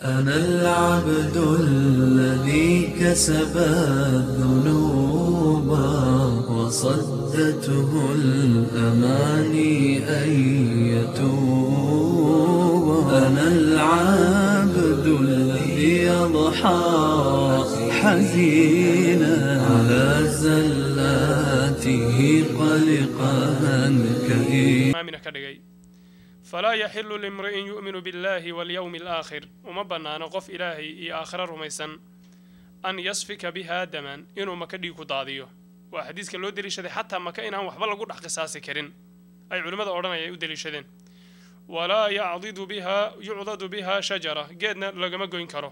أنا العبد الذي كسب الذنوب وصدته الأماني أن يتوب أنا العبد الذي يضحى حزينا على زلاته قلقا كئيبا maamina ka dhigay falaa yaxilu limri'in yu'minu biاllahi walyowmi alaakhir uma bannaano qof ilaahay iyo aakhiro rumaysan an yasfika biha daman inuu maka dhiig ku daadiyo waa xadiiska loo deliishaday xataa maka inaan waxba lagu dhex qisaasi karin ay culimmada odhanaya ay u deliishadeen walaa yacdidu biha yucdadu biha shajara geedna lagama goyn karo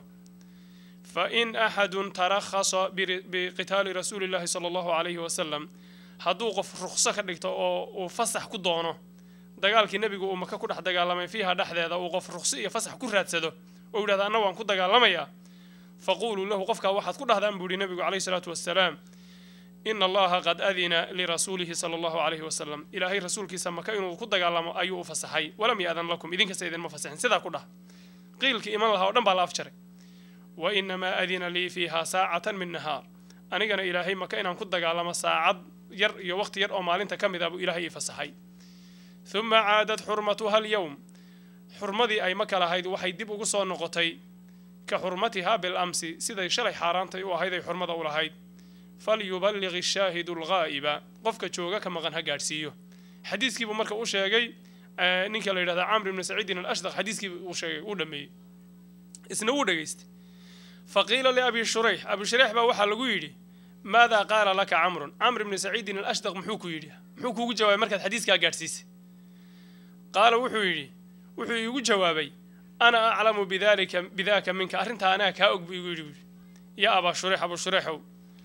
fain axadun tarakhasa biri- biqitaali rasuuli llahi sala allahu calayhi wasalam hadduu qof ruqso ka dhigto oo uu fasax ku doono dagaalkii nebigu uu maka ku dhex dagaalamay fiiha dhexdeeda uu qof ruqso iyo fasax ku raadsado oo yidhahda anna waan ku dagaalamayaa faquuluu lahu qofkaa waxaad ku dhahdaan buu yihi nebigu calayhi salaatu wasalaam ina allaha qad adina lirasuulihi sala allahu calayhi wasalam ilaahay rasuulkiisa maka inuu ku dagaalamo ayuu u fasaxay walam ya'dan lakum idinkasta idinma fasaxin sidaa ku dhah qiilkii iman lahaa oo dhan baa la afjaray wa inamaa adina lii fiiha saacatan min nahaar anigana ilaahay maka inaan ku dagaalamo saacad yar iyo waqti yar oo maalinta ka mid ah buu ilaahay ii fasaxay uma caadad xurmatuha alyowm xurmadii ay maka lahayd waxay dib ugu soo noqotay ka xurmatiha bilamsi siday shalay xaaraantay u ahayd ay xurmada u lahayd falyuballig ishaahidu alghaa'iba qofka jooga ka maqan ha gaadhsiiyo xadiiskiibuu marka u sheegay eh, ninka la yidhahda camr ibni saciidin alashdaq xadiiskiibu uu sheegay uu dhameeyey isna wuu dhegaystay faqiila liabi shurayx abi shurayx baa waxaa lagu yidhi maadaa qaala laka camrun camr ibni saciidin alashdaq muxuu ku yidhi muxuu kuugu jawaabay markaad xadiiskaa gaadhsiisay qaala wuxuu yidhi wuxuu iigu jawaabay ana aclamu bidalika bidaaka minka arrintaa anaa kaa og buu igu yidhi buuhi ya abaa shurayx abu shurayxow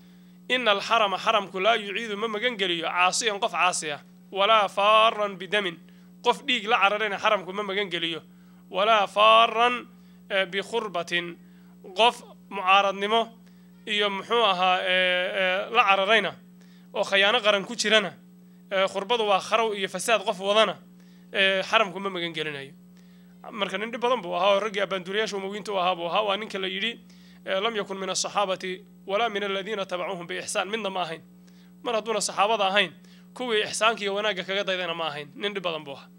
ina alxarama xaramku laa yuciidu ma magan geliyo caasiyan qof caasi ah walaa faaran bidamin qof dhiig la cararayna xaramku ma magan geliyo walaa faaran eh, bikhurbatin qof mucaaradnimo iyo muxuu ahaa eh, eh, la cararayna oo khayaano qaran ku jirana eh, khurbadu waa kharow iyo fasaad qof wadana eh, xaramku ma magan gelinayo marka nin dhib badan buu ahaa oo raggii abbaanduuriyaasha umowiinta u ahaa buu ahaa waa ninka la yidhi eh, lam yakun min asaxaabati walaa min aladiina tabacuuhum biixsaan midna ma ahayn mar hadduuna saxaabada ahayn kuwii ixsaanka iyo wanaagga kaga daydana ma ahayn nin dhib badan buu ahaa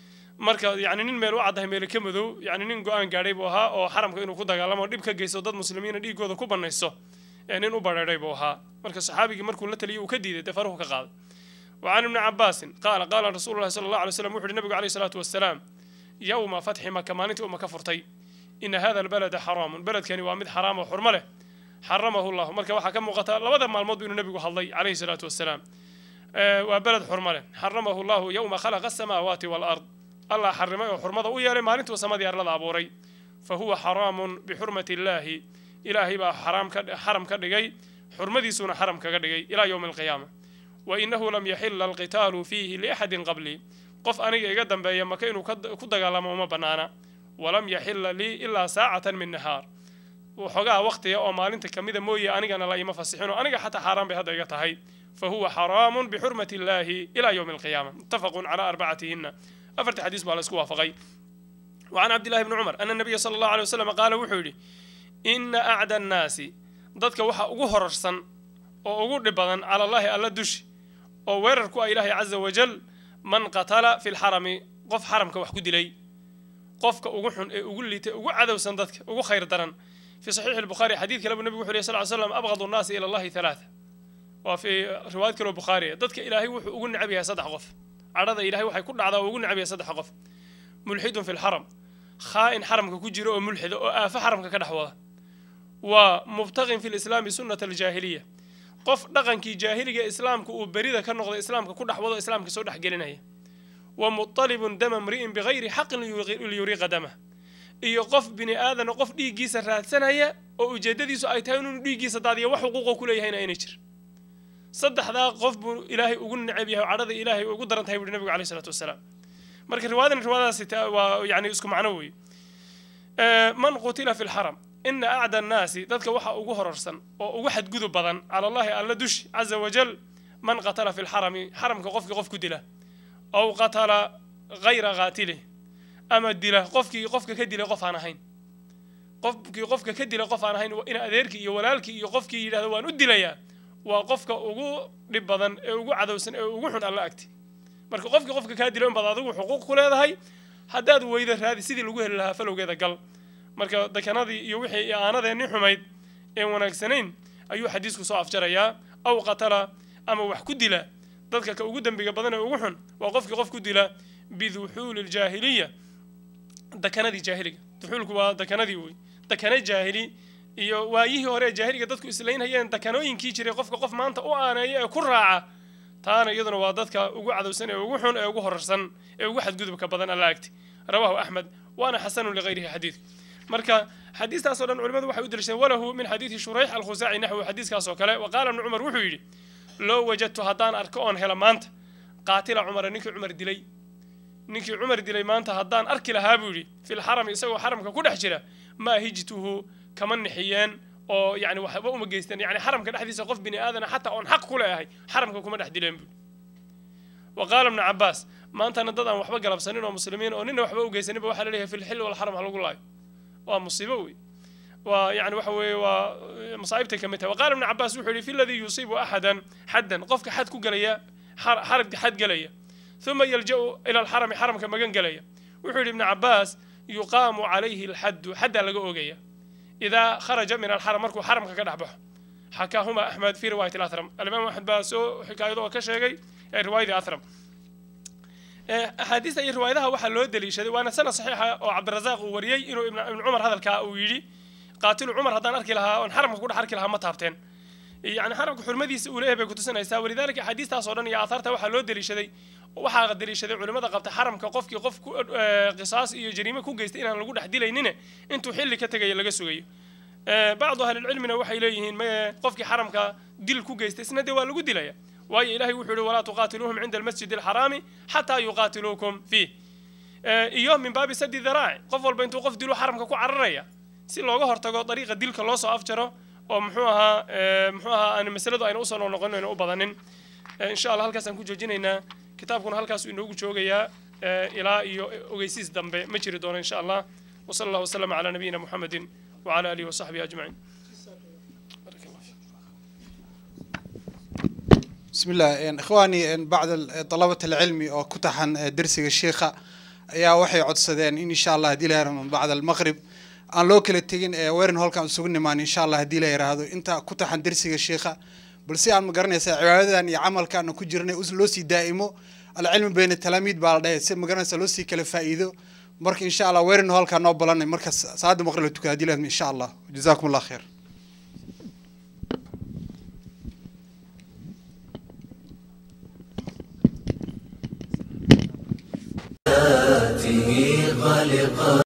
marka yani nin meel u caddahay meele ka madow yani nin go-aan gaadhay buu ahaa oo xaramka inuu ku dagaalamo dhib ka geysto dad muslimiina dhiigooda ku banayso ee nin u badheedhay buu ahaa marka saxaabigii markuu la taliyay uu ka diiday dee faruhu ka qaaday وعن ابن عباس قال قال رسول الله صلى الله عليه وسلم وحد النبي عليه الصلاة والسلام يوم فتح مكة مانتي أم كفرتي إن هذا البلد حرام بلد كان وامد حرام وحرمله حرمه الله مركا وحا كم قتال لبدا مع الموت بين النبي حلي عليه الصلاة والسلام آه وبلد حرمله حرمه الله يوم خلق السماوات والأرض الله حرمه وحرمه ويا مالنت وسما ديار لا أبوري فهو حرام بحرمة الله إلهي با حرام كد حرم كدغي حرمتي سون حرم كدغي إلى يوم القيامة وإنه لم يحل القتال فيه لأحد قبلي قف أنا يقدم بي مكينو كد قالما وما بنانا ولم يحل لي إلا ساعة من نهار وحقا وقتي أو مالنت كميدا موية أنا أنا لا يما فسحين أنا حتى حرام بهذا يتهي فهو حرام بحرمة الله إلى يوم القيامة متفق على أربعتهن أفرت حديث بالاسكوا فغي وعن عبد الله بن عمر أن النبي صلى الله عليه وسلم قال وحولي إن أعدى الناس ضدك وحا أغهرسا oo ugu dhib badan cala allaahi alla dushi oo weerar ku ah ilaahay caza wajal man qatala fi lxarami qof xaramka wax ku dilay qofka ugu xun ee ugu liitay ugu cadowsan dadka ugu khayr daran fi saxiixi albukhaari xadiid kale buu nebigu wuxu yhi sal ly slam abqadu nnaasi ila allahi halaata waa fi riwaayad kaloo bukhaariya dadka ilaahay wuxuu ugu necab yahay saddex qof cadhada ilahay waxay ku dhacdaa oo ugu necab yahay saddex qof mulxidun fi lxaram khaa'in xaramka ku jiro oo mulxida oo aafo xaramka ka dhex wada waa mubtaqin fi lislaami sunnata aljaahiliya qof dhaqankii jaahiliga islaamka uu berida ka noqday islaamka ku dhex wado islaamka soo dhex gelinaya wa muطalibun dama mri'in bigayri xaqin liyuriiqa damah iyo qof bini aadana qof dhiiggiisa raadsanaya oo ujeedadiisu ay tahay inuu dhiiggiisa daadiyo wax xuquuqo ku leeyahayna ayna jir saddexdaa qof buu ilaahay ugu necab yahay oo cadhada ilaahay ugu daran tahay buuhi nabigu alayh salatu wasalaam marka riwaayadan riwaayadaasi waa yani isku macno weeye man qutila fi lxaram ina acda annaasi dadka waxa ugu horarsan oo ugu xadgudub badan cala allahi alla dushi caza wajal man qatala fi lxarami xaramka qofkii qof ku dila aw qatala hayra qaatilih ama dila qofkii qofka ka dilay qof aan ahayn qofkii qofka ka dila qof aan ahayn in adeerkii iyo walaalkii iyo qofkii yidhahdo waan u dilayaa waa qofka ugu dhib badan ee ugu cadowsan ee ugu xun alla agti marka qofkii qofka kaa dilo in baad adigu xuquuq ku leedahay haddaad weyda raadi sidii lagu heli lahaa falowgeeda gal marka dekanadii iyo wixii aanadeenni xumayd ee wanaagsanayn ayuu xadiisku soo afjarayaa aw qatala ama wax ku dila dadka ka ugu dembiga badan ee ugu xun waa qofkii qof ku dila biduxuuli ljaahiliya dekanadii jaahiliga duxuulku waa dekanadii wey dekane jaahili iyo waayihii hore ee jaahiliga dadku islaynhayeen dekanooyinkii jiray qofka qof maanta u aaneeya ee ku raaca taana iyaduna waa dadka ugu cadowsan ee ugu xun ee ugu horarsan ee ugu xadgudubka badan alla agti rawaahu axmed waana xasanu ligayrihi xadiidka marka xadiistaasoo dhan culimadu waxay u daliishadeen walahu min xadiidi shurayx alkhusaaci naxwu xadiiskaas oo kale wa qaala ibnu cumar wuxuu yidhi loo wajadtu haddaan arko oon hela maanta qaatila cumara ninkii cumar dilay ninkii cumar dilay maanta haddaan arki lahaa buu yidhi filxarami isagoo xaramka ku dhex jira maa hijtuhu kama nixiyeen oo yani waxba uma geysteen yani xaramka dhexdiisa qof bini aadana xataa oon xaq ku leeyahay xaramka kuma dhex dileen buu wa qaala ibnu cabaas maantana dad aan waxba galabsanin oo muslimiin oo nina waxba u geysaninba waxaa laleeyahay filxil walxaram ha lagu laayo waa musiibo wey waa yani waxa weeye waa masaa'ibtay ka mid tahay waqaala ibnu cabaas wuxuu yidhi fi ladii yusiibu axadan xaddan qofka xad ku gelaya xarabka xad gelaya uma yalja'u ila alxarami xaramka magan gelaya wuxuu yidhi ibnu cabaas yuqaamu calayhi alxaddu xaddaa laga oogaya idaa kharaja min alxaram markuu xaramka ka dhex baxo xakaahuma axmed fi riwaayat athram alimaam axmed baa soo xikaayado oo ka sheegay riwaayadii athram axaadiista iyo riwaayadaha waxaa loo deliishaday waana sanad saxiixa oo cabdirazaaq uu wariyey inuu ibn cumar hadalkaa uu yidhi qaatilu cumar haddaan arki lahaa oon xaramka ku dhex arki lahaa ma taabteen yani xaramka xurmadiisa uu leeyahay bay kutusinaysaa walidaalika axaadiistaas oo dhan iyo aahaarta waxaa loo deliishaday waxaa deliishaday culimmada qabta xaramka qofkii qof qisaas iyo jariime ku geystay inaan lagu dhex dilaynine intuu xilli ka tegaya laga sugayo bacdu ahlilcilmina waxay leeyihiin maye qofkii xaramka dil ku geystay isna dee waa lagu dilaya waayo ilahay wuxuu yihi walaa tuqaatiluuhum cinda almasjid alxaraami xataa yuqaatiluukum fiih iyo min baabi sadi daraaci qof walba intuu qof dilu xaramka ku cararaya si looga hortago dariiqa dilka loo soo afjaro oo muxuu ahaa muxuu ahaa aan masaladu ayna usoo noqnoqon ayna u badanin insha allah halkaasaan ku joojinaynaa kitaabkuna halkaasuu inoogu joogayaa ilaa iyo ogeysiis dambe ma jiri doono insha allah وصلى الله وسلم على نبينا محمد وعلى آله وصحبه أجمعين بارك الله فيك. بسم الله إن إخواني إن بعد ال- طلبة العلم أو كتحن درس الشيخ ayaa waxay codsadeen in insha allah haddii la yaraahdo bacda almaqrib aan loo kala tegin ee weerin holkan isugu nimaan insha allah haddii la yaraahdo inta ku taxan dersiga sheikha balse aan ma garanaysaa cibaadadan iyo camalkan ku jirnay us- loo sii daa'imo alcilmi bayna talaamiid baa la dhahay si ma garanaysaa loo sii kala faa'iido marka insha allah weerin holkan noo balanay marka saada maqrib la tukada haddii la yaraahdo insha allah jazaakum allah khair خالقا